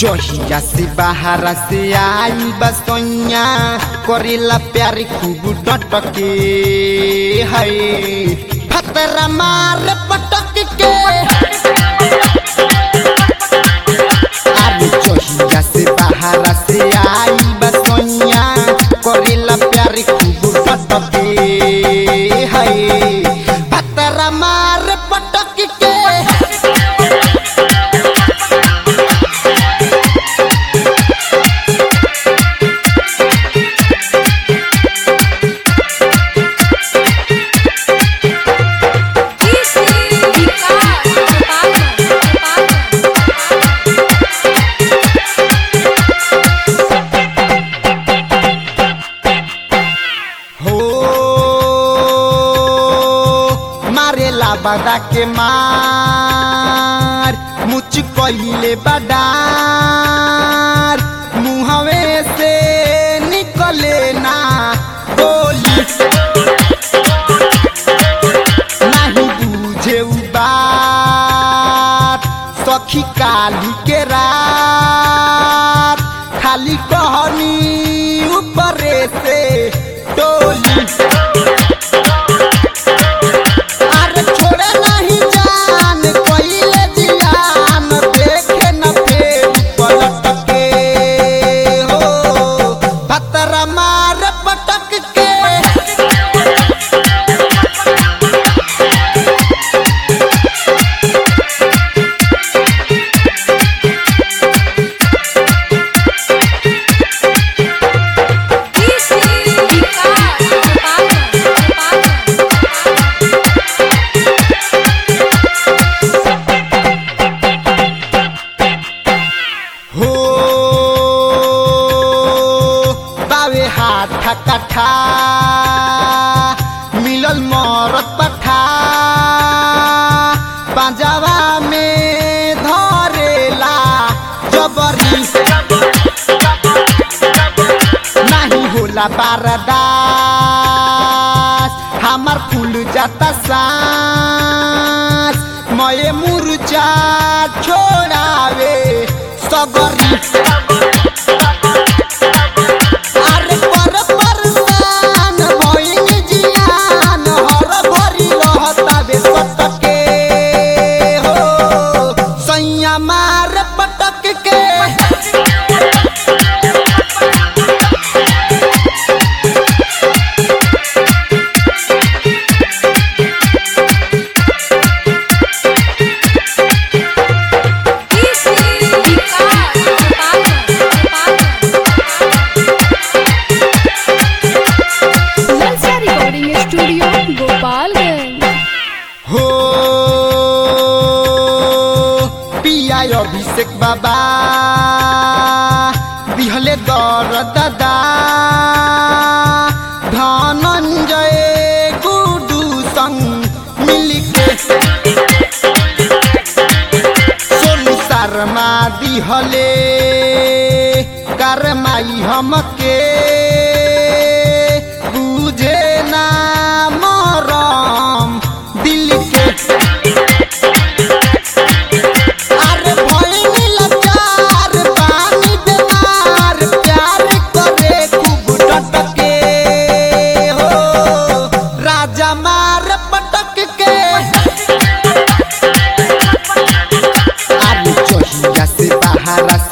जहिया से बाहर से आई बसैया करेला प्यार खूब डटके है फतरा मार पटक के अरे जहिया से बाहर से आई बसैया करेला प्यार खूब डटके है फतरा मार पटक के हो मारेला बदा के मार मुच कहिले बडार मुहवे से निकले ना बोली नहीं बुझे उ बात सखी काली के रात खाली कहनी ऊपरे से टोली अरे छोड़े नहीं जान कोइले जियान देखे न फेर पलट के हो भतरा मार पटक के हो बावे हाथ कठा मिलल मरत पठा पंजाबा में धरेला जबरी नहीं होला बारदास हमार फूल जाता सांस मये मुरझा छोड़ावे सगरी अरे पर परसान भइल जियान हर भरी रहतावे सटके हो सैया मार पटक के ललचा रिकॉर्डिंग स्टूडियो गोपालगंज हो पिया अभिषेक बाबा दिहले दर दादा धनञ्जय गुडु संग मिलिके सोनू शर्मा दिहले करमाई हमके बुझे ना मरम दिल के अरे भइनी लाचार पानी बेमार प्यार करे खूब डटके हो राजा मार पटक के अरे चहिया से बाहर